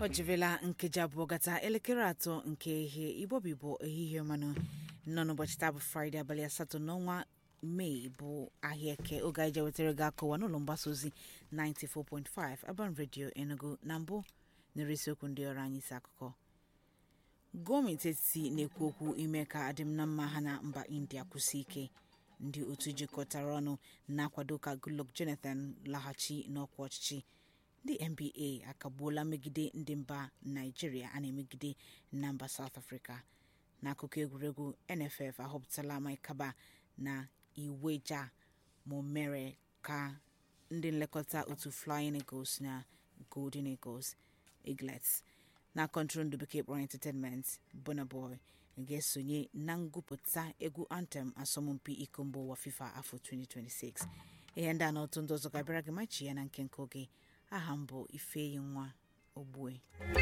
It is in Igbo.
o jirila nkeji abụọ gata elekere atọ nke ihe igbobibo ehihie mmanụ nọ n'ụbọchị taa bụ fraịde abalị asatọ n'ọnwa mee bụ ahịa eke oge anyị je wetara gị akụwa n'ụlọ mgbasa ozi 94.5 Urban Radio Enugu na mbụ nere isiokwu ndị ọrụ anyị isi akụkọ gọọmenti etiti na-ekwu okwu ime ka adịm na mma ha na mba india kwụsị ike ndị otu jikọtara ọnụ na-akwado ka goodluck jonathan laghachi n'ọkwa ọchịchị ndị nba akagbuola megide ndị mba naijiria a na-emegide na mba south africa n'akụkọ egwuregwu nff ahọpụtala mike kaba na iweja ma mere ka ndị nlekọta otu flying eagles na golden eagles eaglets na kọntrol ndụ bekee kpọrọ entertainment Burna Boy ga-esonye na ngụpụta egwu anthem asọmpi iko mba ụwa fifa afọ 2026 ihe ndị a na otu ndị ọzọ ga-abịara gị machi ya na nke nke oge aha m bụ ifeyi nwa ogbue